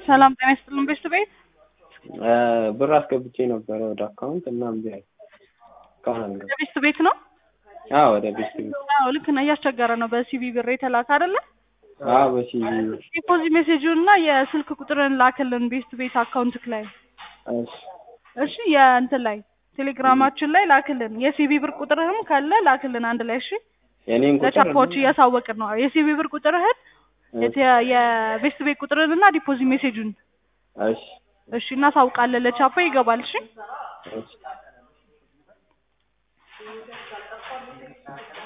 ሰላም ጤና ይስጥልን ቤስት ቤት ብር አስገብቼ ነበረ ወደ አካውንት እና እምቢ አለ። እስካሁን አልገባም። ቤስት ቤት ነው? አዎ ወደ ቤት ቤት አዎ ልክ ነው። እያስቸገረ ነው። በሲቢ ብር የተላከ አይደለ? አዎ በሲቪ ዲፖዚት ሜሴጁን እና የስልክ ቁጥርን ላክልን ቤስት ቤት አካውንትክ ላይ እሺ እሺ። የእንትን ላይ ቴሌግራማችን ላይ ላክልን። የሲቢ ብር ቁጥርህም ካለ ላክልን አንድ ላይ እሺ። የኔን ቁጥር ለቻፖች እያሳወቅን ነው። የሲቢ ብር ቁጥርህን የተ- የቤስት ቤት ቁጥርን እና ዲፖዚት ሜሴጁን እሺ እሺ እናሳውቃለን። ለቻፖ ይገባል። እሺ እሺ